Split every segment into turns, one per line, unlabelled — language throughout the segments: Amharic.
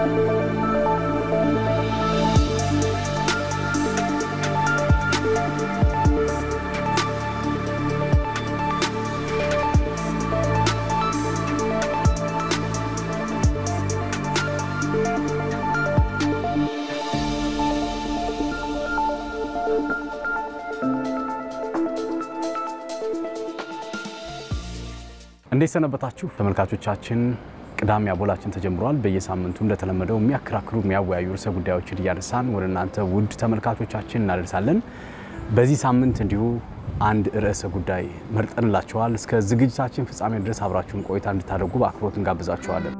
እንዴት ሰነበታችሁ ተመልካቾቻችን? ቅዳሜ አቦላችን ተጀምሯል። በየሳምንቱ እንደተለመደው የሚያከራክሩ የሚያወያዩ ርዕሰ ጉዳዮችን እያነሳን ወደ እናንተ ውድ ተመልካቾቻችን እናደርሳለን። በዚህ ሳምንት እንዲሁ አንድ ርዕሰ ጉዳይ መርጠንላችኋል። እስከ ዝግጅታችን ፍጻሜ ድረስ አብራችሁን ቆይታ እንድታደርጉ በአክብሮት እንጋብዛችኋለን።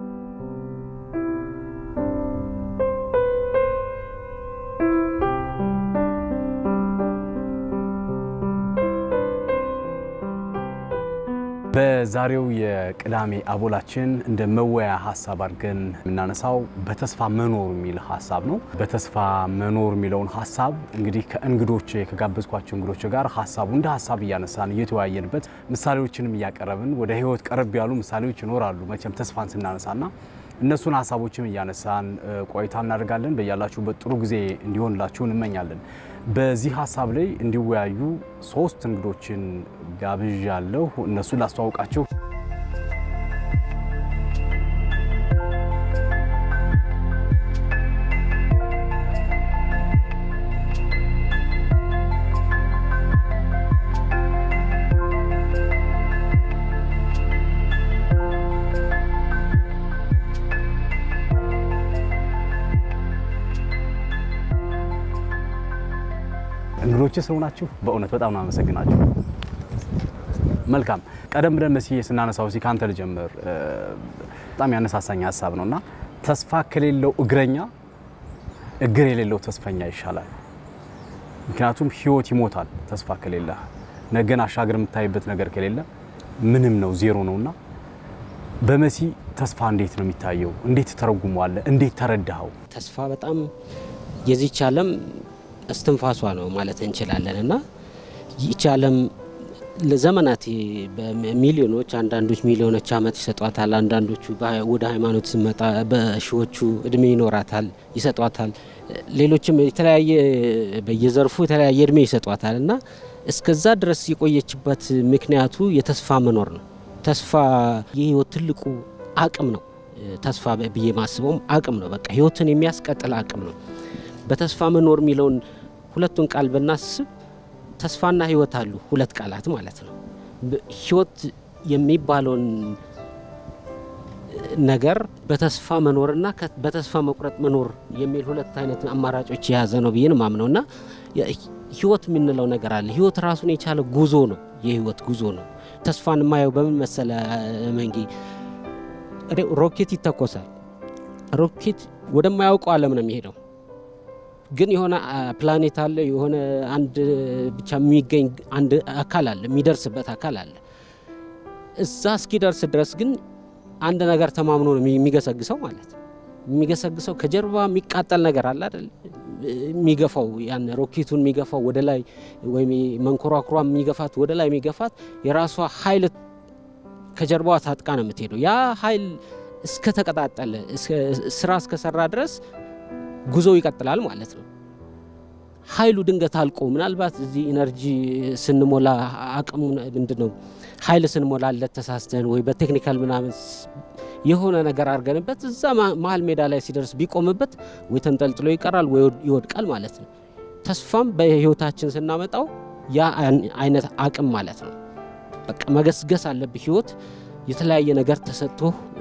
በዛሬው የቅዳሜ አቦላችን እንደ መወያ ሀሳብ አድርገን የምናነሳው በተስፋ መኖር የሚል ሀሳብ ነው። በተስፋ መኖር የሚለውን ሀሳብ እንግዲህ ከእንግዶች ከጋበዝኳቸው እንግዶች ጋር ሀሳቡ እንደ ሀሳብ እያነሳን እየተወያየንበት ምሳሌዎችንም እያቀረብን ወደ ሕይወት ቀረብ ያሉ ምሳሌዎች ይኖራሉ መቼም ተስፋን ስናነሳና እነሱን ሀሳቦችም እያነሳን ቆይታ እናደርጋለን። በያላችሁበት ጥሩ ጊዜ እንዲሆንላችሁ እንመኛለን። በዚህ ሀሳብ ላይ እንዲወያዩ ሶስት እንግዶችን ጋብዣለሁ። እነሱን ላስተዋውቃችሁ። እንግዶች ስለሆናችሁ በእውነት በጣም ነው አመሰግናችሁ። መልካም ቀደም ብለን መስዬ ስናነሳው ሲ ከአንተ ልጀምር። በጣም ያነሳሳኝ ሀሳብ ነው እና ተስፋ ከሌለው እግረኛ እግር የሌለው ተስፈኛ ይሻላል። ምክንያቱም ህይወት ይሞታል ተስፋ ከሌለ፣ ነገን አሻገር የምታይበት ነገር ከሌለ ምንም ነው ዜሮ ነውና በመሲ ተስፋ እንዴት ነው የሚታየው? እንዴት ተረጉመዋለ? እንዴት ተረዳኸው?
ተስፋ በጣም የዚች ዓለም እስትንፋሷ ነው ማለት እንችላለን እና ይህች ዓለም ለዘመናት በሚሊዮኖች አንዳንዶች ሚሊዮኖች ዓመት ይሰጧታል። አንዳንዶቹ ወደ ሃይማኖት ስመጣ በሺዎቹ እድሜ ይኖራታል ይሰጧታል። ሌሎችም የተለያየ በየዘርፉ የተለያየ እድሜ ይሰጧታል እና እስከዛ ድረስ የቆየችበት ምክንያቱ የተስፋ መኖር ነው። ተስፋ የህይወት ትልቁ አቅም ነው። ተስፋ ብዬ ማስበውም አቅም ነው። በቃ ህይወትን የሚያስቀጥል አቅም ነው። በተስፋ መኖር የሚለውን ሁለቱን ቃል ብናስብ ተስፋና ህይወት አሉ፣ ሁለት ቃላት ማለት ነው። ህይወት የሚባለውን ነገር በተስፋ መኖርና በተስፋ መቁረጥ መኖር የሚል ሁለት አይነት አማራጮች የያዘ ነው ብዬ ነው ማምነው እና ህይወት የምንለው ነገር አለ። ህይወት ራሱን የቻለ ጉዞ ነው፣ የህይወት ጉዞ ነው። ተስፋን የማየው በምን መሰለ መንጌ፣ ሮኬት ይተኮሳል። ሮኬት ወደማያውቀው ዓለም ነው የሚሄደው ግን የሆነ ፕላኔት አለ፣ የሆነ አንድ ብቻ የሚገኝ አንድ አካል አለ፣ የሚደርስበት አካል አለ። እዛ እስኪደርስ ድረስ ግን አንድ ነገር ተማምኖ ነው የሚገሰግሰው ማለት ነው። የሚገሰግሰው ከጀርባ የሚቃጠል ነገር አለ አይደል? የሚገፋው ያን ሮኬቱን የሚገፋው ወደ ላይ ወይም መንኮራኩሯ የሚገፋት ወደ ላይ የሚገፋት የራሷ ኃይል ከጀርባዋ ታጥቃ ነው የምትሄደው። ያ ኃይል እስከተቀጣጠለ ስራ እስከሰራ ድረስ ጉዞው ይቀጥላል ማለት ነው። ኃይሉ ድንገት አልቆ ምናልባት እዚህ ኢነርጂ ስንሞላ አቅሙ ምንድን ነው ኃይል ስንሞላለት ተሳስተን ወይ በቴክኒካል ምናምን የሆነ ነገር አድርገንበት እዛ መሀል ሜዳ ላይ ሲደርስ ቢቆምበት ወይ ተንጠልጥሎ ይቀራል ወይ ይወድቃል ማለት ነው። ተስፋም በህይወታችን ስናመጣው ያ አይነት አቅም ማለት ነው። በቃ መገስገስ አለብህ። ህይወት የተለያየ ነገር ተሰጥቶ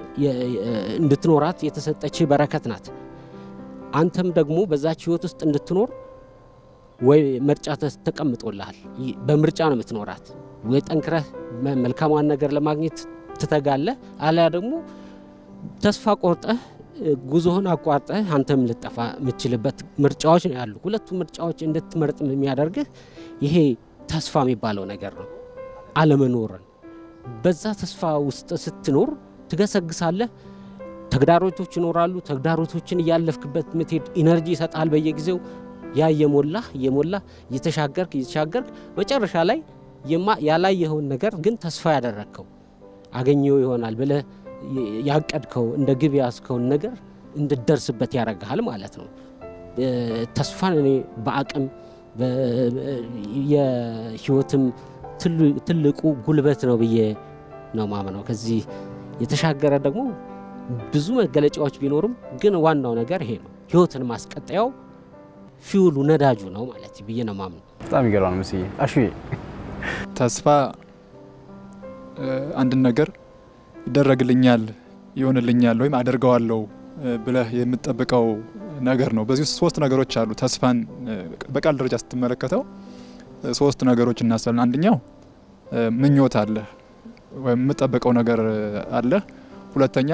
እንድትኖራት የተሰጠች በረከት ናት። አንተም ደግሞ በዛች ህይወት ውስጥ እንድትኖር ወይ ምርጫ ተቀምጦልሃል። በምርጫ ነው የምትኖራት። ወይ ጠንክረህ መልካሟን ነገር ለማግኘት ትተጋለህ፣ አሊያ ደግሞ ተስፋ ቆርጠህ ጉዞህን አቋርጠህ አንተም ልጠፋ የምትችልበት ምርጫዎች ነው ያሉ። ሁለቱ ምርጫዎች እንድትመርጥ የሚያደርግህ ይሄ ተስፋ የሚባለው ነገር ነው። አለመኖርን በዛ ተስፋ ውስጥ ስትኖር ትገሰግሳለህ። ተግዳሮቶች ይኖራሉ። ተግዳሮቶችን እያለፍክበት ምትሄድ ኢነርጂ ይሰጣል በየጊዜው ያ እየሞላህ እየሞላህ እየተሻገርክ እየተሻገርክ መጨረሻ ላይ ያላየኸውን ነገር ግን ተስፋ ያደረግከው አገኘው ይሆናል ብለህ ያቀድከው እንደ ግብ ያዝከውን ነገር እንድደርስበት ያደርግሃል ማለት ነው። ተስፋን እኔ በአቅም የህይወትም ትልቁ ጉልበት ነው ብዬ ነው ማምነው። ከዚህ የተሻገረ ደግሞ ብዙ መገለጫዎች ቢኖሩም ግን ዋናው ነገር ይሄ ነው። ህይወትን ማስቀጠያው ፊውሉ ነዳጁ ነው ማለት ብዬ ነው ማምነው።
በጣም ይገርማል። ምስዬ አሹ
ተስፋ አንድን ነገር ይደረግልኛል፣ ይሆንልኛል ወይም አደርገዋለሁ ብለህ የምትጠብቀው ነገር ነው። በዚህ ውስጥ ሶስት ነገሮች አሉ። ተስፋን በቃል ደረጃ ስትመለከተው ሶስት ነገሮች እናስባለን። አንደኛው ምኞት አለ ወይም የምጠበቀው ነገር አለ። ሁለተኛ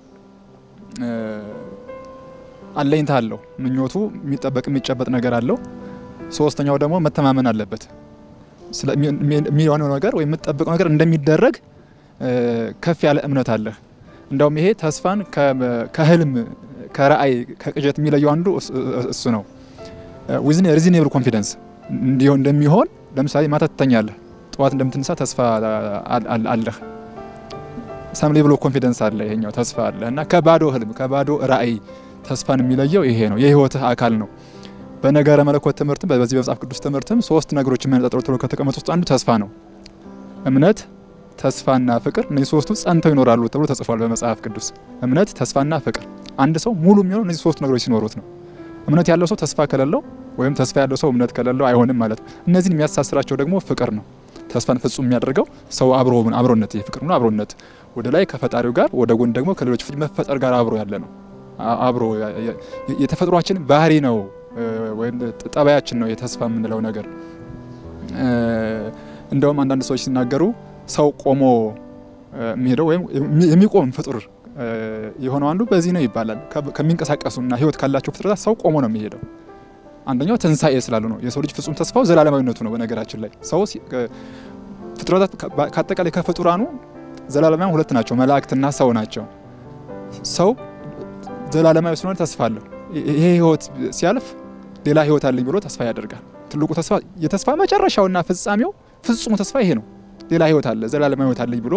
አለኝታ አለው። ምኞቱ የሚጠበቅ የሚጨበጥ ነገር አለው። ሶስተኛው ደግሞ መተማመን አለበት የሚሆነው ነገር ወይም የምጠብቀው ነገር እንደሚደረግ ከፍ ያለ እምነት አለ። እንደውም ይሄ ተስፋን ከህልም ከራእይ ከቅዠት የሚለየው አንዱ እሱ ነው። ዊዝን ሪዝኔብል ኮንፊደንስ እንደሚሆን ለምሳሌ ማታ ትተኛለህ፣ ጠዋት እንደምትነሳ ተስፋ አለህ። ሰም ሌቭል ኦፍ ኮንፊደንስ አለ። ይሄኛው ተስፋ አለ እና ከባዶ ህልም ከባዶ ራእይ ተስፋን የሚለየው ይሄ ነው። የህይወትህ አካል ነው። በነገረ መለኮት ትምህርትም በዚህ በመጽሐፍ ቅዱስ ትምህርትም ሶስት ነገሮች የሚያነጣጥሩ ተብሎ ከተቀመጡ ውስጥ አንዱ ተስፋ ነው። እምነት፣ ተስፋና ፍቅር እነዚህ ሶስቱ ጸንተው ይኖራሉ ተብሎ ተጽፏል በመጽሐፍ ቅዱስ። እምነት፣ ተስፋና ፍቅር። አንድ ሰው ሙሉ የሚሆነው እነዚህ ሶስቱ ነገሮች ሲኖሩት ነው። እምነት ያለው ሰው ተስፋ ከሌለው ወይም ተስፋ ያለው ሰው እምነት ከሌለው አይሆንም ማለት ነው። እነዚህን የሚያሳስራቸው ደግሞ ፍቅር ነው። ተስፋን ፍጹም የሚያደርገው ሰው አብሮ አብሮነት የፍቅር ነው አብሮነት ወደ ላይ ከፈጣሪው ጋር ወደ ጎን ደግሞ ከሌሎች መፈጠር ጋር አብሮ ያለ ነው። አብሮ የተፈጥሯችን ባህሪ ነው ወይም ጠባያችን ነው የተስፋ የምንለው ነገር። እንደውም አንዳንድ ሰዎች ሲናገሩ ሰው ቆሞ የሚሄደው ወይም የሚቆም ፍጡር የሆነው አንዱ በዚህ ነው ይባላል። ከሚንቀሳቀሱና ሕይወት ካላቸው ፍጥረታት ሰው ቆሞ ነው የሚሄደው። አንደኛው ትንሣኤ ስላሉ ነው። የሰው ልጅ ፍጹም ተስፋው ዘላለማዊነቱ ነው። በነገራችን ላይ ሰው ፍጥረታት ከአጠቃላይ ከፍጡራኑ ዘላለማዊ ሁለት ናቸው፣ መላእክትና ሰው ናቸው። ሰው ዘላለማዊ ስለሆነ ተስፋ አለው። ይሄ ህይወት ሲያልፍ ሌላ ህይወት አለኝ ብሎ ተስፋ ያደርጋል። ትልቁ ተስፋ የተስፋ መጨረሻውና ፍጻሜው ፍጹሙ ተስፋ ይሄ ነው። ሌላ ህይወት አለ፣ ዘላለማዊ ህይወት አለኝ ብሎ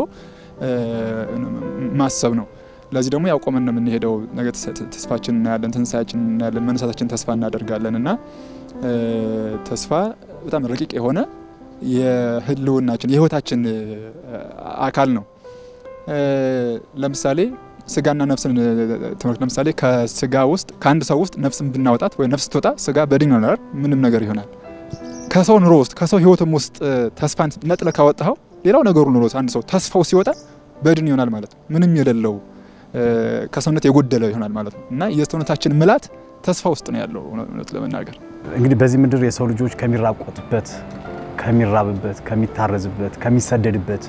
ማሰብ ነው። ለዚህ ደግሞ ያቆመን ነው የምንሄደው። ነገ ተስፋችን እናያለን፣ ትንሳያችን እናያለን፣ መነሳታችን ተስፋ እናደርጋለን እና ተስፋ በጣም ረቂቅ የሆነ የህልውናችን የህይወታችን አካል ነው። ለምሳሌ ስጋና ነፍስን ትምህርት ለምሳሌ ከስጋ ውስጥ ከአንድ ሰው ውስጥ ነፍስን ብናወጣት ወይ ነፍስ ትወጣ ስጋ በድን ይሆናል፣ ምንም ነገር ይሆናል። ከሰው ኑሮ ውስጥ ከሰው ህይወትም ውስጥ ተስፋን ነጥለ ካወጣኸው ሌላው ነገሩ ኑሮ አንድ ሰው ተስፋው ሲወጣ በድን ይሆናል ማለት ነው። ምንም የሌለው ከሰውነት የጎደለ ይሆናል ማለት ነው እና የሰውነታችን ምላት ተስፋ ውስጥ ነው ያለው። እውነት ለመናገር
እንግዲህ በዚህ ምድር የሰው ልጆች ከሚራቆቱበት፣ ከሚራብበት፣ ከሚታረዝበት፣ ከሚሰደድበት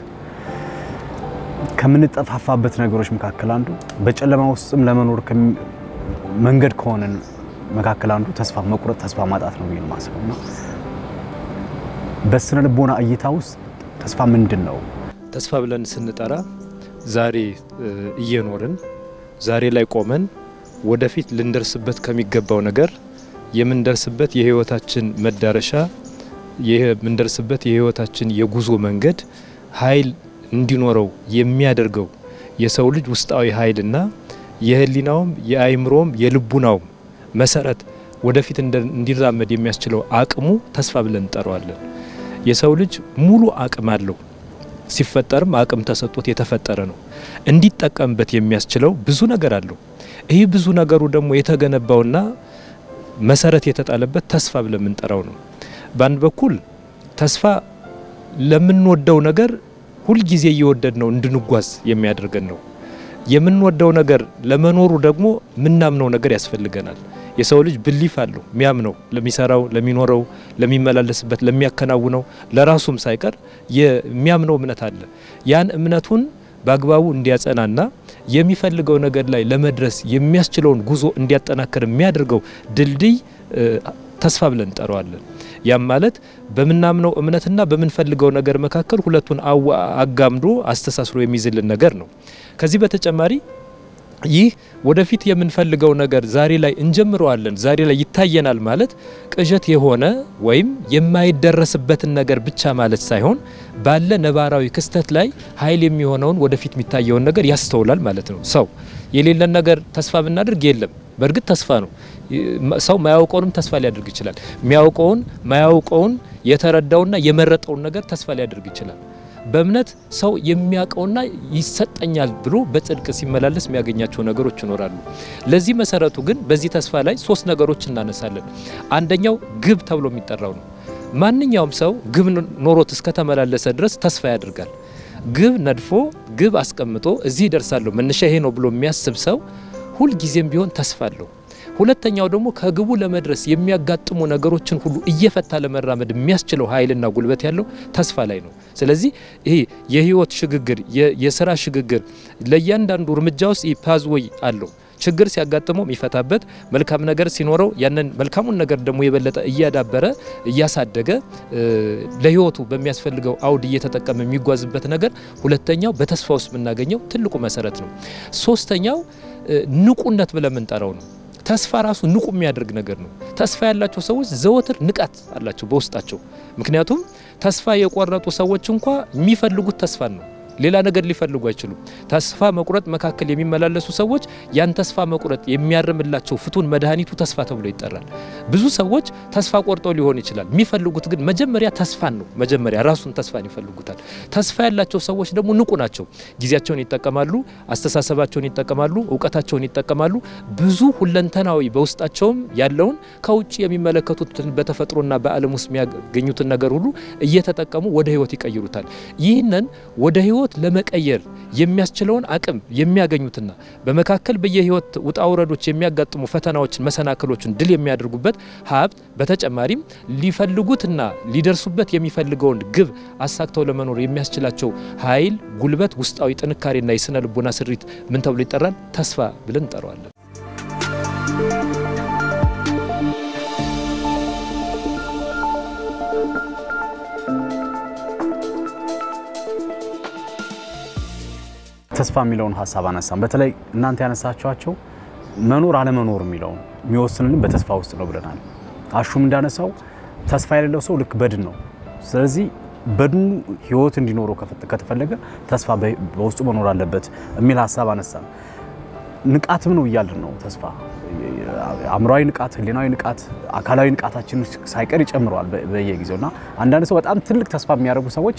ከምንጠፋፋበት ነገሮች መካከል አንዱ በጨለማ ውስጥም ለመኖር መንገድ ከሆነን መካከል አንዱ ተስፋ መቁረጥ፣ ተስፋ ማጣት ነው ብዬ የማስበው እና በስነ ልቦና እይታ ውስጥ ተስፋ ምንድን ነው?
ተስፋ ብለን ስንጠራ ዛሬ እየኖርን ዛሬ ላይ ቆመን ወደፊት ልንደርስበት ከሚገባው ነገር የምንደርስበት የህይወታችን መዳረሻ የምንደርስበት የህይወታችን የጉዞ መንገድ ኃይል እንዲኖረው የሚያደርገው የሰው ልጅ ውስጣዊ ኃይልና የህሊናውም የአይምሮም የልቡናውም መሰረት ወደፊት እንዲራመድ የሚያስችለው አቅሙ ተስፋ ብለን እንጠራዋለን። የሰው ልጅ ሙሉ አቅም አለው። ሲፈጠርም አቅም ተሰጥቶት የተፈጠረ ነው። እንዲጠቀምበት የሚያስችለው ብዙ ነገር አለው። ይህ ብዙ ነገሩ ደግሞ የተገነባውና መሰረት የተጣለበት ተስፋ ብለን የምንጠራው ነው። በአንድ በኩል ተስፋ ለምንወደው ነገር ሁልጊዜ እየወደድ ነው እንድንጓዝ የሚያደርገን ነው። የምንወደው ነገር ለመኖሩ ደግሞ ምናምነው ነገር ያስፈልገናል። የሰው ልጅ ብሊፍ አለው የሚያምነው ለሚሰራው፣ ለሚኖረው፣ ለሚመላለስበት፣ ለሚያከናውነው ለራሱም ሳይቀር የሚያምነው እምነት አለ። ያን እምነቱን በአግባቡ እንዲያጸናና የሚፈልገው ነገር ላይ ለመድረስ የሚያስችለውን ጉዞ እንዲያጠናክር የሚያደርገው ድልድይ ተስፋ ብለን እንጠራዋለን። ያም ማለት በምናምነው እምነትና በምንፈልገው ነገር መካከል ሁለቱን አጋምዶ አስተሳስሮ የሚይዝልን ነገር ነው። ከዚህ በተጨማሪ ይህ ወደፊት የምንፈልገው ነገር ዛሬ ላይ እንጀምረዋለን፣ ዛሬ ላይ ይታየናል ማለት ቅዠት የሆነ ወይም የማይደረስበትን ነገር ብቻ ማለት ሳይሆን ባለ ነባራዊ ክስተት ላይ ኃይል የሚሆነውን ወደፊት የሚታየውን ነገር ያስተውላል ማለት ነው። ሰው የሌለን ነገር ተስፋ ብናደርግ የለም በእርግጥ ተስፋ ነው። ሰው ማያውቀውንም ተስፋ ሊያደርግ ይችላል። የሚያውቀውን ማያውቀውን የተረዳውና የመረጠውን ነገር ተስፋ ሊያደርግ ይችላል። በእምነት ሰው የሚያውቀውና ይሰጠኛል ብሎ በጽድቅ ሲመላለስ የሚያገኛቸው ነገሮች ይኖራሉ። ለዚህ መሰረቱ ግን በዚህ ተስፋ ላይ ሶስት ነገሮች እናነሳለን። አንደኛው ግብ ተብሎ የሚጠራው ነው። ማንኛውም ሰው ግብ ኖሮት እስከተመላለሰ ድረስ ተስፋ ያደርጋል። ግብ ነድፎ ግብ አስቀምጦ እዚህ ይደርሳለሁ መነሻ ይሄ ነው ብሎ የሚያስብ ሰው ሁልጊዜም ቢሆን ተስፋ አለው። ሁለተኛው ደግሞ ከግቡ ለመድረስ የሚያጋጥሙ ነገሮችን ሁሉ እየፈታ ለመራመድ የሚያስችለው ኃይልና ጉልበት ያለው ተስፋ ላይ ነው። ስለዚህ ይሄ የህይወት ሽግግር፣ የስራ ሽግግር ለእያንዳንዱ እርምጃ ውስጥ ፓዝወይ አለው። ችግር ሲያጋጥመው የሚፈታበት መልካም ነገር ሲኖረው ያንን መልካሙን ነገር ደግሞ የበለጠ እያዳበረ እያሳደገ ለህይወቱ በሚያስፈልገው አውድ እየተጠቀመ የሚጓዝበት ነገር ሁለተኛው በተስፋ ውስጥ የምናገኘው ትልቁ መሰረት ነው። ሶስተኛው ንቁነት ብለን የምንጠራው ነው። ተስፋ ራሱ ንቁ የሚያደርግ ነገር ነው። ተስፋ ያላቸው ሰዎች ዘወትር ንቃት አላቸው በውስጣቸው። ምክንያቱም ተስፋ የቆረጡ ሰዎች እንኳ የሚፈልጉት ተስፋን ነው። ሌላ ነገር ሊፈልጉ አይችሉም። ተስፋ መቁረጥ መካከል የሚመላለሱ ሰዎች ያን ተስፋ መቁረጥ የሚያርምላቸው ፍቱን መድኃኒቱ ተስፋ ተብሎ ይጠራል። ብዙ ሰዎች ተስፋ ቆርጠው ሊሆን ይችላል። የሚፈልጉት ግን መጀመሪያ ተስፋን ነው። መጀመሪያ ራሱን ተስፋን ይፈልጉታል። ተስፋ ያላቸው ሰዎች ደግሞ ንቁ ናቸው። ጊዜያቸውን ይጠቀማሉ፣ አስተሳሰባቸውን ይጠቀማሉ፣ እውቀታቸውን ይጠቀማሉ። ብዙ ሁለንተናዊ በውስጣቸውም ያለውን ከውጭ የሚመለከቱትን በተፈጥሮና በዓለም ውስጥ የሚያገኙትን ነገር ሁሉ እየተጠቀሙ ወደ ህይወት ይቀይሩታል። ይህንን ወደ ህይወት ለመቀየር የሚያስችለውን አቅም የሚያገኙትና በመካከል በየህይወት ውጣ ውረዶች የሚያጋጥሙ ፈተናዎችን፣ መሰናክሎችን ድል የሚያደርጉበት ሀብት በተጨማሪም ሊፈልጉትና ሊደርሱበት የሚፈልገውን ግብ አሳክተው ለመኖር የሚያስችላቸው ኃይል፣ ጉልበት፣ ውስጣዊ ጥንካሬና የስነ ልቦና ስሪት ምን ተብሎ ይጠራል? ተስፋ ብለን እንጠራዋለን።
ተስፋ የሚለውን ሀሳብ አነሳም። በተለይ እናንተ ያነሳችኋቸው መኖር አለመኖር የሚለውን የሚወስንልን በተስፋ ውስጥ ነው ብለናል። አሹም እንዳነሳው ተስፋ የሌለው ሰው ልክ በድን ነው። ስለዚህ በድኑ ህይወት እንዲኖረው ከተፈለገ ተስፋ በውስጡ መኖር አለበት የሚል ሀሳብ አነሳም። ንቃትም ነው እያልን ነው። ተስፋ አእምሯዊ ንቃት፣ ህሊናዊ ንቃት፣ አካላዊ ንቃታችን ሳይቀር ይጨምረዋል በየጊዜው እና አንዳንድ ሰው በጣም ትልቅ ተስፋ የሚያደርጉ ሰዎች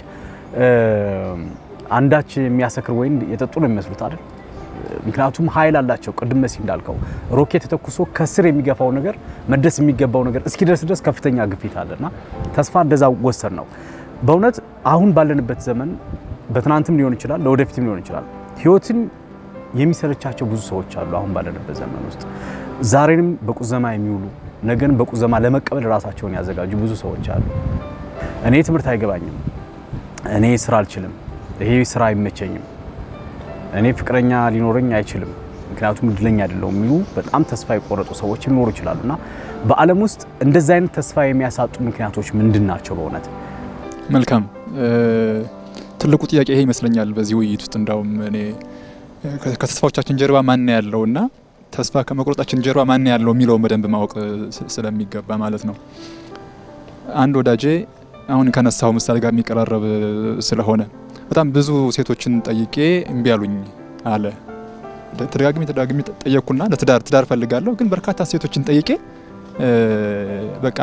አንዳች የሚያሰክር ወይን የጠጡ ነው የሚመስሉት አይደል? ምክንያቱም ኃይል አላቸው። ቅድም መሲ እንዳልከው ሮኬት ተተኩሶ ከስር የሚገፋው ነገር መድረስ የሚገባው ነገር እስኪደርስ ድረስ ከፍተኛ ግፊት አለና ተስፋ እንደዛ ወሰን ነው። በእውነት አሁን ባለንበት ዘመን በትናንትም ሊሆን ይችላል፣ ለወደፊትም ሊሆን ይችላል። ህይወትን የሚሰለቻቸው ብዙ ሰዎች አሉ። አሁን ባለንበት ዘመን ውስጥ ዛሬንም በቁዘማ የሚውሉ ነገን በቁዘማ ለመቀበል ራሳቸውን ያዘጋጁ ብዙ ሰዎች አሉ። እኔ ትምህርት አይገባኝም፣ እኔ ስራ አልችልም ይሄ ስራ አይመቸኝም፣ እኔ ፍቅረኛ ሊኖረኝ አይችልም፣ ምክንያቱም እድለኛ አይደለሁም የሚሉ በጣም ተስፋ የቆረጡ ሰዎች ሊኖሩ ይችላሉ። እና በዓለም ውስጥ እንደዚህ አይነት ተስፋ የሚያሳጡ ምክንያቶች ምንድን ናቸው? በእውነት
መልካም ትልቁ ጥያቄ ይሄ ይመስለኛል። በዚህ ውይይት ውስጥ እንዳውም እኔ ከተስፋዎቻችን ጀርባ ማን ያለው እና ተስፋ ከመቁረጣችን ጀርባ ማን ያለው የሚለውን በደንብ ማወቅ ስለሚገባ ማለት ነው። አንድ ወዳጄ አሁን ከነሳው ምሳሌ ጋር የሚቀራረብ ስለሆነ በጣም ብዙ ሴቶችን ጠይቄ እምቢ አሉኝ አለ። ተደጋግሜ ተደጋግሜ ጠየቅኩና ለትዳር ትዳር ፈልጋለሁ ግን በርካታ ሴቶችን ጠይቄ በቃ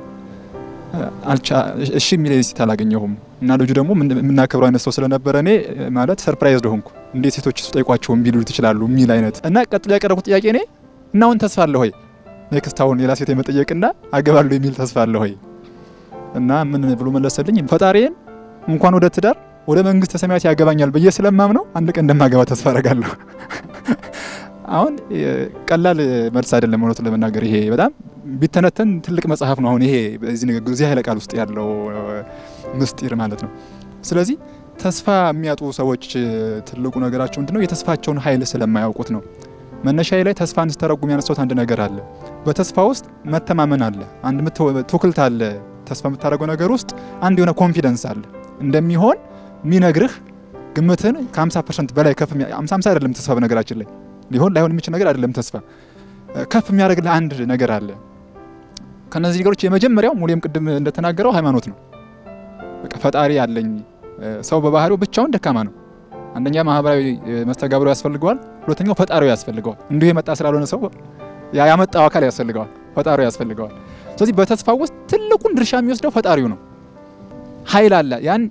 እሺ የሚለኝ ሴት አላገኘሁም። እና ልጁ ደግሞ የምናከብረው አይነት ሰው ስለነበረ እኔ ማለት ሰርፕራይዝ ሆንኩ። እንዴት ሴቶች ጠይቋቸው እምቢ ሊሉት ይችላሉ የሚል አይነት እና ቀጥሎ ያቀረብኩት ጥያቄ እኔ እና አሁን ተስፋ አለ ሆይ ኔክስት አሁን ሌላ ሴት የመጠየቅና አገባለሁ የሚል ተስፋ አለ ሆይ እና ምን ብሎ መለሰልኝ ፈጣሪዬን እንኳን ወደ ትዳር ወደ መንግስተ ሰማያት ያገባኛል ብዬ ስለማምነው አንድ ቀን እንደማገባ ተስፋ አረጋለሁ። አሁን ቀላል መልስ አይደለም፣ እውነቱን ለመናገር ይሄ በጣም ቢተነተን ትልቅ መጽሐፍ ነው። አሁን ይሄ በዚህ ንግግር እዚህ ኃይለ ቃል ውስጥ ያለው ምስጢር ማለት ነው። ስለዚህ ተስፋ የሚያጡ ሰዎች ትልቁ ነገራቸው ምንድነው? የተስፋቸውን ኃይል ስለማያውቁት ነው። መነሻዬ ላይ ተስፋን ስተረጉም ያነሳሁት አንድ ነገር አለ። በተስፋ ውስጥ መተማመን አለ። አንድ ትውክልት አለ። ተስፋ የምታደርገው ነገር ውስጥ አንድ የሆነ ኮንፊደንስ አለ እንደሚሆን የሚነግርህ ግምትን ከ50 ፐርሰንት በላይ ከፍ 50 50 አይደለም ተስፋ በነገራችን ላይ ሊሆን ላይሆን የሚችል ነገር አይደለም ተስፋ ከፍ የሚያደርግልህ አንድ ነገር አለ። ከነዚህ ነገሮች የመጀመሪያው ሙሌም ቅድም እንደተናገረው ሃይማኖት ነው። በቃ ፈጣሪ አለኝ። ሰው በባህሪው ብቻውን ደካማ ነው። አንደኛ ማህበራዊ መስተጋብሩ ያስፈልገዋል፣ ሁለተኛው ፈጣሪው ያስፈልገዋል። እንዲሁ የመጣ ስላልሆነ ሰው ያመጣው አካል ያስፈልገዋል፣ ፈጣሪው ያስፈልገዋል። ስለዚህ በተስፋ ውስጥ ትልቁን ድርሻ የሚወስደው ፈጣሪው ነው። ኃይል አለ። ያን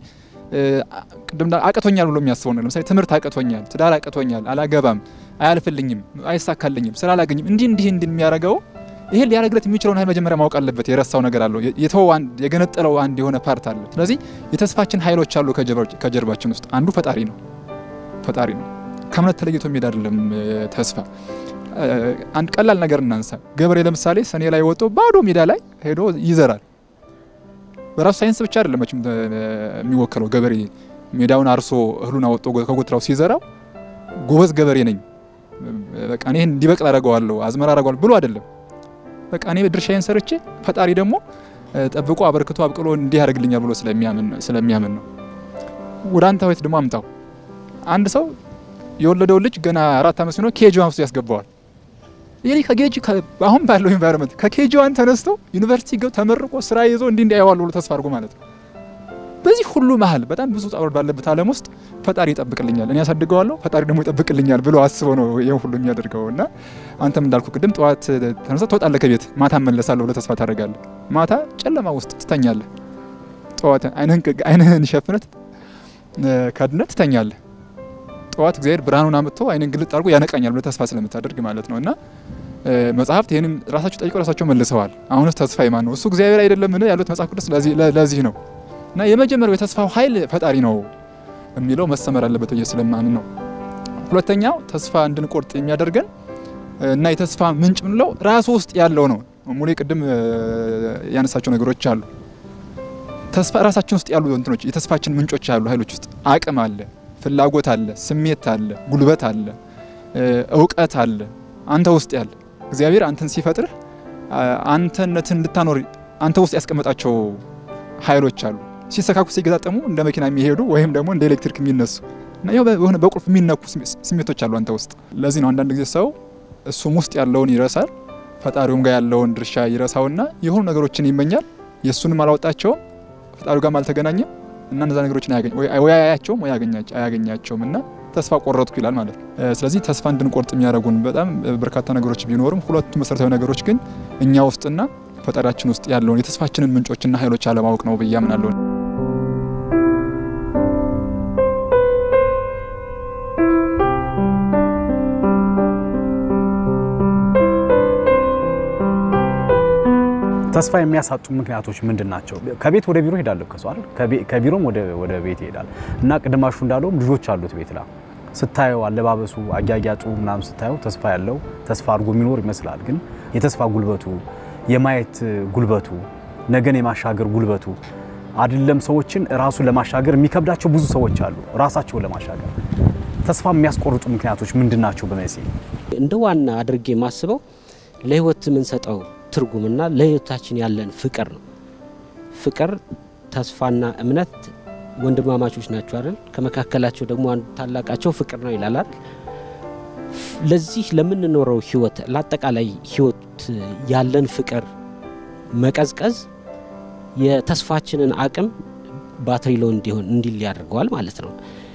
ቅድም አቅቶኛል ብሎ የሚያስበው ነው። ለምሳሌ ትምህርት አቅቶኛል፣ ትዳር አቅቶኛል፣ አላገባም፣ አያልፍልኝም፣ አይሳካልኝም፣ ስራ አላገኝም፣ እንዲህ እንዲህ እንዲህ የሚያደርገው ይሄ ሊያደርግለት የሚችለውን ኃይል መጀመሪያ ማወቅ አለበት። የረሳው ነገር አለው፣ የተወው አንድ የገነጠለው አንድ የሆነ ፓርት አለ። ስለዚህ የተስፋችን ኃይሎች አሉ ከጀርባችን ውስጥ አንዱ ፈጣሪ ነው። ፈጣሪ ነው። ከእምነት ተለይቶ የሚሄድ አይደለም ተስፋ። አንድ ቀላል ነገር እናንሳ። ገበሬ ለምሳሌ ሰኔ ላይ ወጥቶ ባዶ ሜዳ ላይ ሄዶ ይዘራል። በራሱ ሳይንስ ብቻ አይደለም መቼም የሚወከለው ገበሬ ሜዳውን አርሶ እህሉን አወጥቶ ከጎትራው ሲዘራው ጎበዝ ገበሬ ነኝ፣ በቃ እኔ እንዲበቅል አደርገዋለሁ፣ አዝመራ አደርገዋለሁ ብሎ አይደለም። በቃ እኔ ድርሻዬን ሰርቼ ፈጣሪ ደግሞ ጠብቆ አበርክቶ አብቅሎ እንዲህ ያደርግልኛል ብሎ ስለሚያምን ነው። ወደ አንተ ቤት ደግሞ አምጣው። አንድ ሰው የወለደው ልጅ ገና አራት ዓመት ሲሆነው ኬጂ ዋን ውስጥ ያስገባዋል። ይህ ከኬጂ አሁን ባለው ኢንቫይሮንመንት ከኬጂ ዋን ተነስቶ ዩኒቨርሲቲ ገብ ተመርቆ ስራ ይዞ እንዲህ እንዲህ ያዋሉ ብሎ ተስፋ አድርጎ ማለት ነው። በዚህ ሁሉ መሀል በጣም ብዙ ጣውር ባለበት ዓለም ውስጥ ፈጣሪ ይጠብቅልኛል፣ እኔ ያሳድገዋለሁ፣ ፈጣሪ ደግሞ ይጠብቅልኛል ብሎ አስበው ነው ይህ ሁሉ የሚያደርገው። እና አንተም እንዳልኩ ቅድም ጠዋት ተነስተ ትወጣለህ ከቤት ማታ መለሳለሁ ብለህ ተስፋ ታደርጋለህ። ማታ ጨለማ ውስጥ ትተኛለህ። ጠዋት አይንህን ሸፍነት ከድነት ትተኛለህ። ጠዋት እግዚአብሔር ብርሃኑን አምጥቶ አይንን ግልጥ አድርጎ ያነቃኛል ብለህ ተስፋ ስለምታደርግ ማለት ነው። እና መጽሐፍት ይህንም ራሳቸው ጠይቀው ራሳቸው መልሰዋል። አሁንስ ተስፋ የማን ነው? እሱ እግዚአብሔር አይደለምን ያሉት መጽሐፍ ቅዱስ ለዚህ ነው። እና የመጀመሪያው የተስፋው ኃይል ፈጣሪ ነው የሚለው መሰመር አለበት ብዬ ስለማምን ነው። ሁለተኛው ተስፋ እንድንቆርጥ የሚያደርገን እና የተስፋ ምንጭ ምንለው ራሱ ውስጥ ያለው ነው። ሙሌ ቅድም ያነሳቸው ነገሮች አሉ። ተስፋ ራሳችን ውስጥ ያሉ እንትኖች የተስፋችን ምንጮች ያሉ ኃይሎች ውስጥ አቅም አለ፣ ፍላጎት አለ፣ ስሜት አለ፣ ጉልበት አለ፣ እውቀት አለ። አንተ ውስጥ ያለ እግዚአብሔር አንተን ሲፈጥርህ አንተነትን እንድታኖር አንተ ውስጥ ያስቀመጣቸው ኃይሎች አሉ። ሲሰካኩ ሲገጣጠሙ እንደ መኪና የሚሄዱ ወይም ደግሞ እንደ ኤሌክትሪክ የሚነሱ እና የሆነ በቁልፍ የሚነኩ ስሜቶች አሉ አንተ ውስጥ። ለዚህ ነው አንዳንድ ጊዜ ሰው እሱም ውስጥ ያለውን ይረሳል፣ ፈጣሪውም ጋር ያለውን ድርሻ ይረሳውና የሆኑ ነገሮችን ይመኛል። የእሱንም አላወጣቸውም፣ ፈጣሪው ጋርም አልተገናኘም እና እነዛ ነገሮችን ወይ አያያቸውም ወይ አያገኛቸውም እና ተስፋ ቆረጥኩ ይላል ማለት ነው። ስለዚህ ተስፋ እንድንቆርጥ የሚያደርጉን በጣም በርካታ ነገሮች ቢኖርም ሁለቱ መሰረታዊ ነገሮች ግን እኛ ውስጥና ፈጣሪያችን ውስጥ ያለውን የተስፋችንን ምንጮችና ኃይሎች አለማወቅ ነው ብዬ አምናለሁ።
ተስፋ የሚያሳጡ ምክንያቶች ምንድን ናቸው? ከቤት ወደ ቢሮ ሄዳለሁ ከሷል ከቢሮም ወደ ቤት ይሄዳል እና ቅድማሹ እንዳለውም ልጆች አሉት ቤት ላ ስታየው አለባበሱ፣ አጊያጊያጡ ምናምን ስታየው ተስፋ ያለው ተስፋ አድርጎ የሚኖር ይመስላል። ግን የተስፋ ጉልበቱ፣ የማየት ጉልበቱ፣ ነገን የማሻገር ጉልበቱ አይደለም ሰዎችን ራሱን ለማሻገር የሚከብዳቸው ብዙ ሰዎች አሉ። ራሳቸውን ለማሻገር ተስፋ የሚያስቆርጡ ምክንያቶች ምንድን ናቸው? በመሲ
እንደ ዋና አድርጌ የማስበው ለህይወት የምንሰጠው ትርጉምና ለህይወታችን ያለን ፍቅር ነው። ፍቅር፣ ተስፋና እምነት ወንድማማቾች ናቸው አይደል? ከመካከላቸው ደግሞ አንዱ ታላቃቸው ፍቅር ነው ይላል አይደል? ለዚህ ለምንኖረው ህይወት ለአጠቃላይ ህይወት ያለን ፍቅር መቀዝቀዝ የተስፋችንን አቅም ባትሪ ሎ እንዲሆን እንዲል ያደርገዋል ማለት ነው።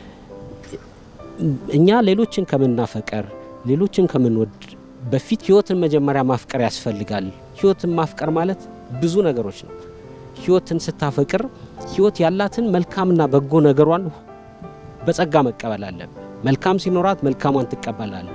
እኛ ሌሎችን ከምናፈቀር ሌሎችን ከምንወድ በፊት ህይወትን መጀመሪያ ማፍቀር ያስፈልጋል። ህይወትን ማፍቀር ማለት ብዙ ነገሮች ነው። ህይወትን ስታፈቅር ህይወት ያላትን መልካምና በጎ ነገሯን በጸጋ መቀበል አለብን። መልካም ሲኖራት መልካሟን ትቀበላል።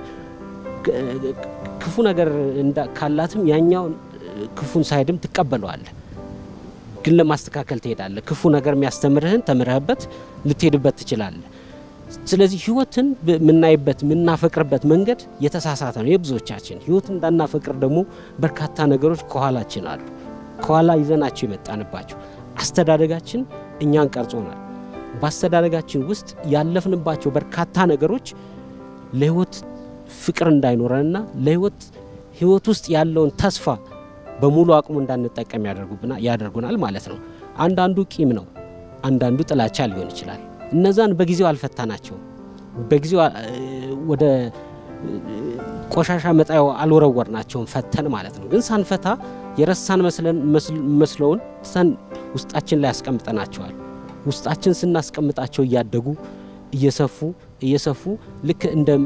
ክፉ ነገር ካላትም ያኛውን ክፉን ሳይድም ትቀበለዋለ። ግን ለማስተካከል ትሄዳለህ። ክፉ ነገር የሚያስተምርህን ተምረህበት ልትሄድበት ትችላለህ። ስለዚህ ህይወትን የምናይበት የምናፈቅርበት መንገድ የተሳሳተ ነው። የብዙዎቻችን ህይወት እንዳናፈቅር ደግሞ በርካታ ነገሮች ከኋላችን አሉ። ከኋላ ይዘናቸው የመጣንባቸው አስተዳደጋችን እኛን ቀርጾናል። በአስተዳደጋችን ውስጥ ያለፍንባቸው በርካታ ነገሮች ለህይወት ፍቅር እንዳይኖረንና ለህይወት ህይወት ውስጥ ያለውን ተስፋ በሙሉ አቅሙ እንዳንጠቀም ያደርጉናል ማለት ነው። አንዳንዱ ቂም ነው፣ አንዳንዱ ጥላቻ ሊሆን ይችላል። እነዛን በጊዜው አልፈታናቸውም። በጊዜው ወደ ቆሻሻ መጣያው አልወረወርናቸውም ፈተን ማለት ነው። ግን ሳንፈታ የረሳን መስለውን ትተን ውስጣችን ላይ ያስቀምጠናቸዋል። ውስጣችን ስናስቀምጣቸው እያደጉ እየሰፉ እየሰፉ ልክ እንደ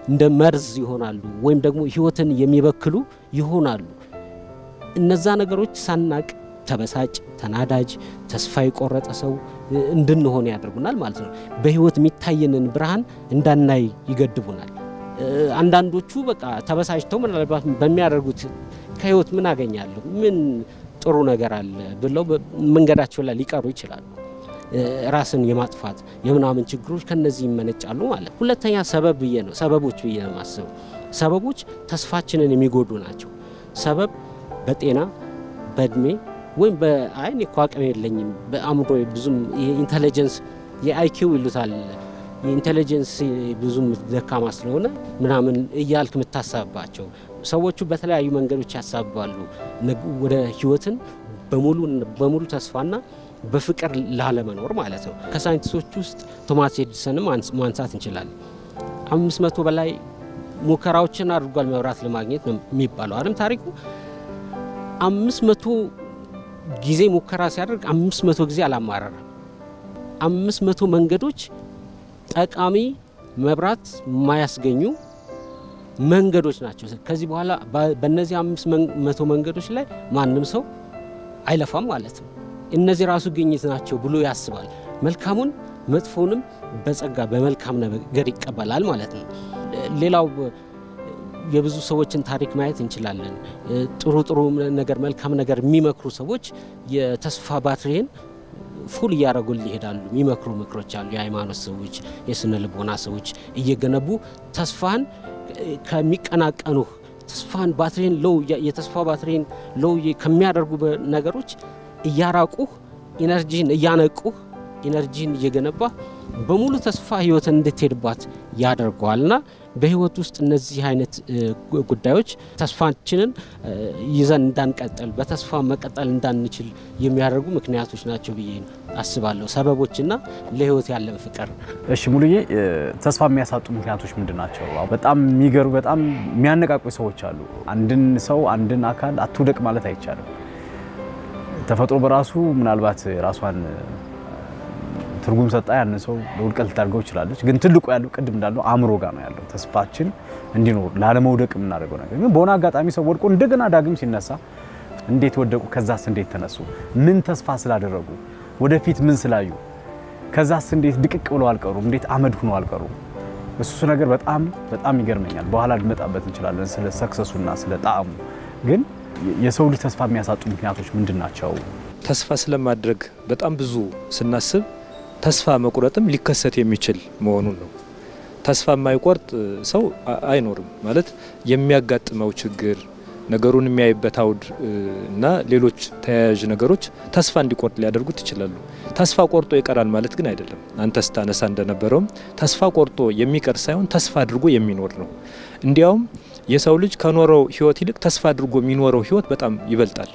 እንደ መርዝ ይሆናሉ፣ ወይም ደግሞ ህይወትን የሚበክሉ ይሆናሉ። እነዛ ነገሮች ሳናቅ ተበሳጭ፣ ተናዳጅ፣ ተስፋ የቆረጠ ሰው እንድንሆን ያደርጉናል ማለት ነው። በህይወት የሚታየንን ብርሃን እንዳናይ ይገድቡናል። አንዳንዶቹ በቃ ተበሳጭተው ምናልባት በሚያደርጉት ከህይወት ምን አገኛለሁ ምን ጥሩ ነገር አለ ብለው መንገዳቸው ላይ ሊቀሩ ይችላሉ። ራስን የማጥፋት የምናምን ችግሮች ከነዚህ ይመነጫሉ ማለት። ሁለተኛ ሰበብ ብዬ ነው ሰበቦች ብዬ ነው የማስበው። ሰበቦች ተስፋችንን የሚጎዱ ናቸው። ሰበብ በጤና በእድሜ ወይም በአይን እኮ አቅም የለኝም በአእምሮ ብዙም የኢንቴሊጀንስ የአይኪው ይሉታል የኢንቴሊጀንስ ብዙም ደካማ ስለሆነ ምናምን እያልክ የምታሳብባቸው ሰዎቹ በተለያዩ መንገዶች ያሳብባሉ። ወደ ህይወትን በሙሉ በሙሉ ተስፋና በፍቅር ላለመኖር ማለት ነው። ከሳይንቲስቶች ውስጥ ቶማስ ኤዲሰንም ማንሳት እንችላለን። አምስት መቶ በላይ ሙከራዎችን አድርጓል መብራት ለማግኘት ነው የሚባለው አይደል ታሪኩ። አምስት መቶ ጊዜ ሙከራ ሲያደርግ አምስት መቶ ጊዜ አላማረረም። አምስት መቶ መንገዶች ጠቃሚ መብራት የማያስገኙ መንገዶች ናቸው። ከዚህ በኋላ በእነዚህ አምስት መቶ መንገዶች ላይ ማንም ሰው አይለፋም ማለት ነው። እነዚህ ራሱ ግኝት ናቸው ብሎ ያስባል። መልካሙን መጥፎንም በጸጋ በመልካም ነገር ይቀበላል ማለት ነው። ሌላው የብዙ ሰዎችን ታሪክ ማየት እንችላለን። ጥሩ ጥሩ ነገር መልካም ነገር የሚመክሩ ሰዎች የተስፋ ባትሪን ፉል እያደረጉል ይሄዳሉ። የሚመክሩ ምክሮች አሉ። የሃይማኖት ሰዎች፣ የስነ ልቦና ሰዎች እየገነቡ ተስፋን ከሚቀናቀኑ ተስፋን ባትሪን ሎው የተስፋ ባትሪን ሎው ከሚያደርጉ ነገሮች እያራቁህ ኢነርጂን እያነቁህ ኢነርጂን እየገነባ በሙሉ ተስፋ ህይወትን እንድትሄድባት ያደርገዋልና በህይወት ውስጥ እነዚህ አይነት ጉዳዮች ተስፋችንን ይዘን እንዳንቀጥል በተስፋ መቀጠል እንዳንችል የሚያደርጉ ምክንያቶች ናቸው ብዬ አስባለሁ። ሰበቦችና ለህይወት ያለን ፍቅር።
እሺ ሙሉዬ፣ ተስፋ የሚያሳጡ ምክንያቶች ምንድን ናቸው? በጣም የሚገሩ በጣም የሚያነቃቁ ሰዎች አሉ። አንድን ሰው አንድን አካል አትውደቅ ማለት አይቻልም። ተፈጥሮ በራሱ ምናልባት ራሷን ትርጉም ሰጣ ያን ሰው ለውድቀት ልታደርገው ይችላለች። ግን ትልቁ ያለው ቅድም እንዳለው አእምሮ ጋር ነው ያለው። ተስፋችን እንዲኖር ላለመውደቅ የምናደርገው ነገር ግን በሆነ አጋጣሚ ሰው ወድቆ እንደገና ዳግም ሲነሳ እንዴት ወደቁ? ከዛስ እንዴት ተነሱ? ምን ተስፋ ስላደረጉ? ወደፊት ምን ስላዩ? ከዛስ እንዴት ድቅቅ ብለው አልቀሩም? እንዴት አመድ ሆኖ አልቀሩም? እሱ ነገር በጣም በጣም ይገርመኛል። በኋላ ልመጣበት እንችላለን ስለ ሰክሰሱና ስለ ጣዕሙ። ግን የሰው ልጅ ተስፋ የሚያሳጡ ምክንያቶች ምንድን ናቸው?
ተስፋ ስለማድረግ በጣም ብዙ ስናስብ ተስፋ መቁረጥም ሊከሰት የሚችል መሆኑን ነው። ተስፋ የማይቆርጥ ሰው አይኖርም ማለት የሚያጋጥመው ችግር ነገሩን የሚያይበት አውድ እና ሌሎች ተያያዥ ነገሮች ተስፋ እንዲቆርጥ ሊያደርጉት ይችላሉ። ተስፋ ቆርጦ ይቀራል ማለት ግን አይደለም። አንተ ስታነሳ እንደነበረውም ተስፋ ቆርጦ የሚቀር ሳይሆን ተስፋ አድርጎ የሚኖር ነው። እንዲያውም የሰው ልጅ ከኖረው ሕይወት ይልቅ ተስፋ አድርጎ የሚኖረው ሕይወት በጣም ይበልጣል።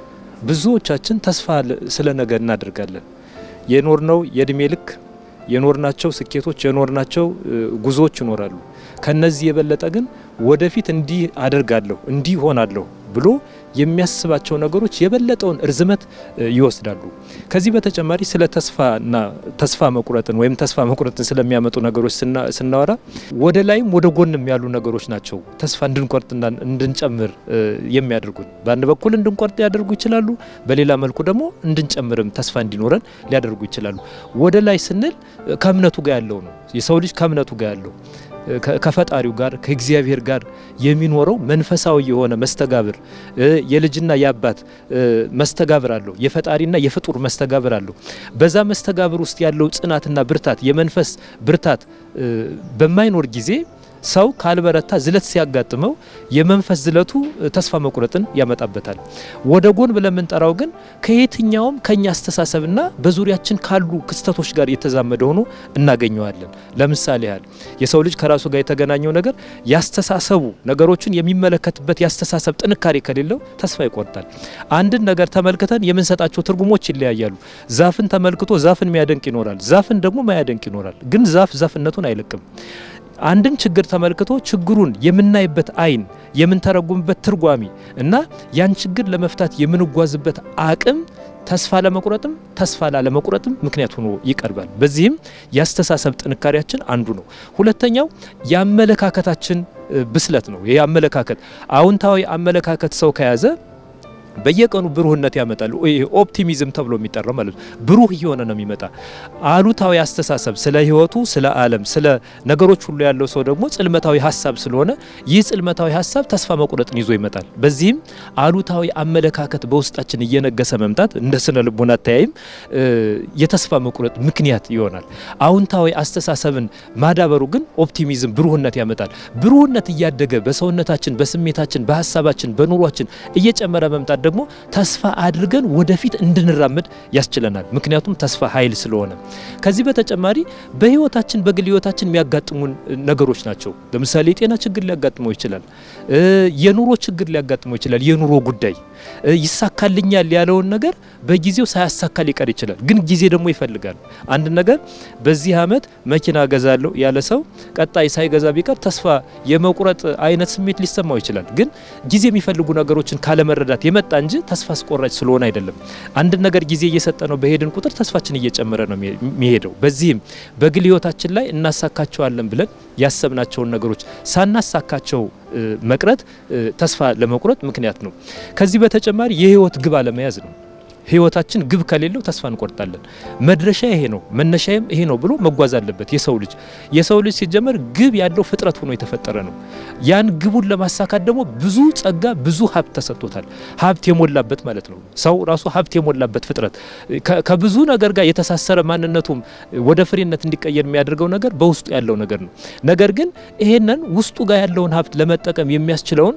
ብዙዎቻችን ተስፋ ስለ ነገ እናደርጋለን። የኖርነው የእድሜ ልክ የኖርናቸው ስኬቶች የኖርናቸው ጉዞዎች ይኖራሉ። ከነዚህ የበለጠ ግን ወደፊት እንዲህ አደርጋለሁ እንዲህ ሆናለሁ ብሎ የሚያስባቸው ነገሮች የበለጠውን እርዝመት ይወስዳሉ። ከዚህ በተጨማሪ ስለ ተስፋና ተስፋ መቁረጥን ወይም ተስፋ መቁረጥን ስለሚያመጡ ነገሮች ስናወራ ወደ ላይም ወደ ጎንም ያሉ ነገሮች ናቸው ተስፋ እንድንቆርጥና እንድንጨምር የሚያደርጉን። በአንድ በኩል እንድንቆርጥ ሊያደርጉ ይችላሉ፣ በሌላ መልኩ ደግሞ እንድንጨምርም ተስፋ እንዲኖረን ሊያደርጉ ይችላሉ። ወደ ላይ ስንል ከእምነቱ ጋር ያለው ነው። የሰው ልጅ ከእምነቱ ጋር ያለው ከፈጣሪው ጋር ከእግዚአብሔር ጋር የሚኖረው መንፈሳዊ የሆነ መስተጋብር የልጅና የአባት መስተጋብር አለው። የፈጣሪና የፍጡር መስተጋብር አለው። በዛ መስተጋብር ውስጥ ያለው ጽናትና ብርታት የመንፈስ ብርታት በማይኖር ጊዜ ሰው ካልበረታ ዝለት ሲያጋጥመው የመንፈስ ዝለቱ ተስፋ መቁረጥን ያመጣበታል። ወደ ጎን ብለን የምንጠራው ግን ከየትኛውም ከኛ አስተሳሰብና በዙሪያችን ካሉ ክስተቶች ጋር የተዛመደ ሆኖ እናገኘዋለን። ለምሳሌ ያህል የሰው ልጅ ከራሱ ጋር የተገናኘው ነገር ያስተሳሰቡ ነገሮችን የሚመለከትበት ያስተሳሰብ ጥንካሬ ከሌለው ተስፋ ይቆርጣል። አንድን ነገር ተመልክተን የምንሰጣቸው ትርጉሞች ይለያያሉ። ዛፍን ተመልክቶ ዛፍን የሚያደንቅ ይኖራል፣ ዛፍን ደግሞ ማያደንቅ ይኖራል። ግን ዛፍ ዛፍነቱን አይለቅም። አንድን ችግር ተመልክቶ ችግሩን የምናይበት አይን የምንተረጉምበት ትርጓሜ እና ያን ችግር ለመፍታት የምንጓዝበት አቅም ተስፋ ለመቁረጥም ተስፋ ላለመቁረጥም ምክንያት ሆኖ ይቀርባል። በዚህም የአስተሳሰብ ጥንካሬያችን አንዱ ነው። ሁለተኛው የአመለካከታችን ብስለት ነው። ይህ አመለካከት አዎንታዊ አመለካከት ሰው ከያዘ በየቀኑ ብሩህነት ያመጣል። ኦፕቲሚዝም ተብሎ የሚጠራው ማለት ነው። ብሩህ እየሆነ ነው የሚመጣ። አሉታዊ አስተሳሰብ ስለ ሕይወቱ፣ ስለ ዓለም፣ ስለ ነገሮች ሁሉ ያለው ሰው ደግሞ ጽልመታዊ ሀሳብ ስለሆነ ይህ ጽልመታዊ ሀሳብ ተስፋ መቁረጥን ይዞ ይመጣል። በዚህም አሉታዊ አመለካከት በውስጣችን እየነገሰ መምጣት እንደ ስነ ልቦና አተያይም የተስፋ መቁረጥ ምክንያት ይሆናል። አዎንታዊ አስተሳሰብን ማዳበሩ ግን ኦፕቲሚዝም ብሩህነት ያመጣል። ብሩህነት እያደገ በሰውነታችን፣ በስሜታችን፣ በሀሳባችን፣ በኑሯችን እየጨመረ መምጣት ደግሞ ተስፋ አድርገን ወደፊት እንድንራመድ ያስችለናል። ምክንያቱም ተስፋ ኃይል ስለሆነ። ከዚህ በተጨማሪ በህይወታችን በግል ህይወታችን የሚያጋጥሙን ነገሮች ናቸው። ለምሳሌ የጤና ችግር ሊያጋጥመው ይችላል። የኑሮ ችግር ሊያጋጥመው ይችላል። የኑሮ ጉዳይ ይሳካልኛል ያለውን ነገር በጊዜው ሳያሳካ ሊቀር ይችላል። ግን ጊዜ ደግሞ ይፈልጋል። አንድ ነገር በዚህ አመት መኪና ገዛለሁ ያለ ሰው ቀጣይ ሳይገዛ ቢቀር ተስፋ የመቁረጥ አይነት ስሜት ሊሰማው ይችላል። ግን ጊዜ የሚፈልጉ ነገሮችን ካለመረዳት የመጣ እንጂ ተስፋ አስቆራጭ ስለሆነ አይደለም። አንድ ነገር ጊዜ እየሰጠ ነው በሄድን ቁጥር ተስፋችን እየጨመረ ነው የሚሄደው። በዚህም በግል ህይወታችን ላይ እናሳካቸዋለን ብለን ያሰብናቸውን ነገሮች ሳናሳካቸው መቅረት ተስፋ ለመቁረጥ ምክንያት ነው። ከዚህ በተጨማሪ የህይወት ግብ አለመያዝ ነው። ህይወታችን ግብ ከሌለው ተስፋ እንቆርጣለን። መድረሻ ይሄ ነው መነሻዬም ይሄ ነው ብሎ መጓዝ አለበት የሰው ልጅ። የሰው ልጅ ሲጀመር ግብ ያለው ፍጥረት ሆኖ የተፈጠረ ነው። ያን ግቡን ለማሳካት ደግሞ ብዙ ጸጋ፣ ብዙ ሀብት ተሰጥቶታል። ሀብት የሞላበት ማለት ነው። ሰው ራሱ ሀብት የሞላበት ፍጥረት ከብዙ ነገር ጋር የተሳሰረ ማንነቱም ወደ ፍሬነት እንዲቀየር የሚያደርገው ነገር በውስጡ ያለው ነገር ነው። ነገር ግን ይሄንን ውስጡ ጋር ያለውን ሀብት ለመጠቀም የሚያስችለውን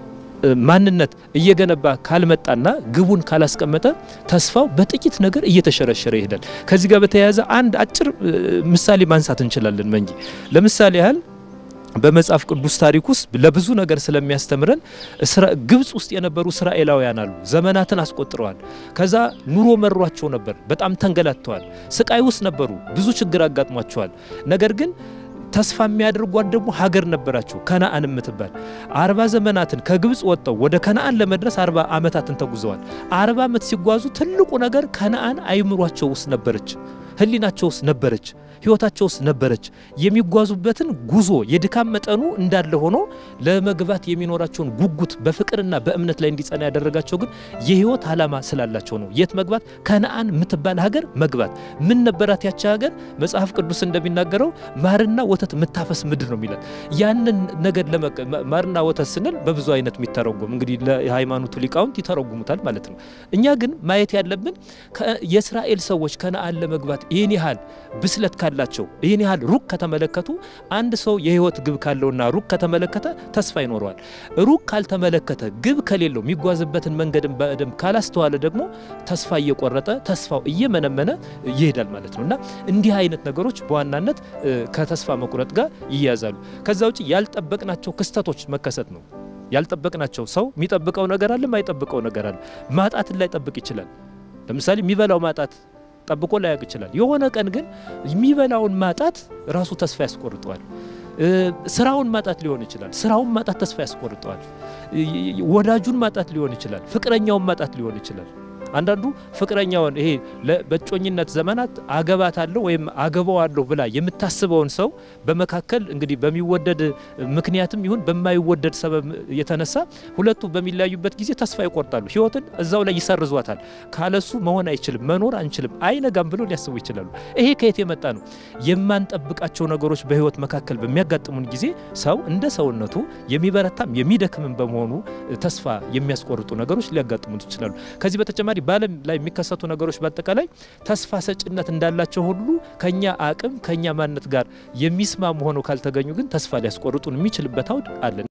ማንነት እየገነባ ካልመጣና ግቡን ካላስቀመጠ ተስፋው በጥቂት ነገር እየተሸረሸረ ይሄዳል። ከዚህ ጋር በተያያዘ አንድ አጭር ምሳሌ ማንሳት እንችላለን። መንጂ ለምሳሌ ያህል በመጽሐፍ ቅዱስ ታሪክ ውስጥ ለብዙ ነገር ስለሚያስተምረን ግብጽ ውስጥ የነበሩ እስራኤላውያን አሉ። ዘመናትን አስቆጥረዋል። ከዛ ኑሮ መሯቸው ነበር። በጣም ተንገላተዋል። ስቃይ ውስጥ ነበሩ። ብዙ ችግር አጋጥሟቸዋል። ነገር ግን ተስፋ የሚያደርጓት ደግሞ ሀገር ነበራቸው ከነአን የምትባል አርባ ዘመናትን ከግብጽ ወጥተው ወደ ከነአን ለመድረስ አርባ ዓመታትን ተጉዘዋል። አርባ ዓመት ሲጓዙ ትልቁ ነገር ከነአን አይምሯቸው ውስጥ ነበረች፣ ህሊናቸው ውስጥ ነበረች፣ ህይወታቸው ውስጥ ነበረች። የሚጓዙበትን ጉዞ የድካም መጠኑ እንዳለ ሆኖ ለመግባት የሚኖራቸውን ጉጉት በፍቅርና በእምነት ላይ እንዲጸና ያደረጋቸው ግን የህይወት ዓላማ ስላላቸው ነው። የት መግባት? ከነአን የምትባል ሀገር መግባት። ምን ነበራት ያቺ ሀገር? መጽሐፍ ቅዱስ እንደሚናገረው ማርና ወተት የምታፈስ ምድር ነው የሚላት። ያንን ነገር ማርና ወተት ስንል በብዙ አይነት የሚተረጉም እንግዲህ ለሃይማኖቱ ሊቃውንት ይተረጉሙታል ማለት ነው። እኛ ግን ማየት ያለብን የእስራኤል ሰዎች ከነአን ለመግባት ይህን ያህል ብስለት ካላቸው ይህን ያህል ሩቅ ከተመለከቱ አንድ ሰው የህይወት ግብ ካለውና ሩቅ ከተመለከተ ተስፋ ይኖረዋል። ሩቅ ካልተመለከተ ግብ ከሌለው የሚጓዝበትን መንገድን በደንብ ካላስተዋለ ደግሞ ተስፋ እየቆረጠ ተስፋው እየመነመነ ይሄዳል ማለት ነው እና እንዲህ አይነት ነገሮች በዋናነት ከተስፋ መቁረጥ ጋር ይያዛሉ። ከዛ ውጭ ያልጠበቅናቸው ክስተቶች መከሰት ነው። ያልጠበቅናቸው ሰው የሚጠብቀው ነገር አለ፣ የማይጠብቀው ነገር አለ። ማጣትን ላይጠብቅ ይችላል። ለምሳሌ የሚበላው ማጣት ጠብቆ ላያውቅ ይችላል። የሆነ ቀን ግን የሚበላውን ማጣት ራሱ ተስፋ ያስቆርጠዋል። ስራውን ማጣት ሊሆን ይችላል። ስራውን ማጣት ተስፋ ያስቆርጠዋል። ወዳጁን ማጣት ሊሆን ይችላል። ፍቅረኛውን ማጣት ሊሆን ይችላል። አንዳንዱ ፍቅረኛውን ይሄ በእጮኝነት ዘመናት አገባታለሁ ወይም አገባዋለሁ ብላ የምታስበውን ሰው በመካከል እንግዲህ በሚወደድ ምክንያትም ይሁን በማይወደድ ሰበብ የተነሳ ሁለቱ በሚለያዩበት ጊዜ ተስፋ ይቆርጣሉ። ሕይወትን እዛው ላይ ይሰርዟታል። ካለሱ መሆን አይችልም፣ መኖር አንችልም፣ አይነጋም ብሎ ሊያስቡ ይችላሉ። ይሄ ከየት የመጣ ነው? የማንጠብቃቸው ነገሮች በሕይወት መካከል በሚያጋጥሙን ጊዜ ሰው እንደ ሰውነቱ የሚበረታም የሚደክምም በመሆኑ ተስፋ የሚያስቆርጡ ነገሮች ሊያጋጥሙት ይችላሉ። ከዚህ በተጨማሪ በዓለም ላይ የሚከሰቱ ነገሮች በአጠቃላይ ተስፋ ሰጭነት እንዳላቸው ሁሉ ከኛ አቅም ከኛ ማንነት ጋር የሚስማሙ ሆነው ካልተገኙ ግን ተስፋ ሊያስቆርጡን የሚችልበት አውድ አለን።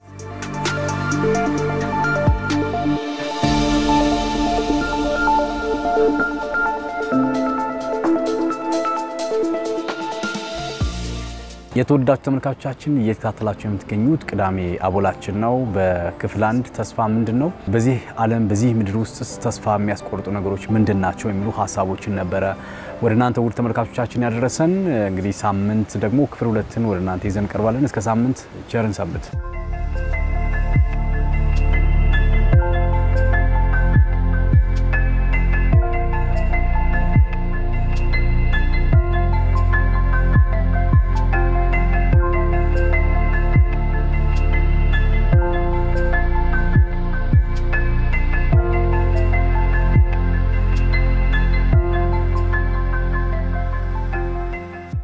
የተወዳጁ ተመልካቾቻችን እየተከታተላችሁ የምትገኙት ቅዳሜ አቦላችን ነው። በክፍል አንድ ተስፋ ምንድን ነው፣ በዚህ ዓለም በዚህ ምድር ውስጥ ተስፋ የሚያስቆርጡ ነገሮች ምንድን ናቸው የሚሉ ሀሳቦችን ነበረ ወደ እናንተ ውድ ተመልካቾቻችን ያደረሰን። እንግዲህ ሳምንት ደግሞ ክፍል ሁለትን ወደ እናንተ ይዘን ቀርባለን። እስከ ሳምንት ቸርን ሰንብት።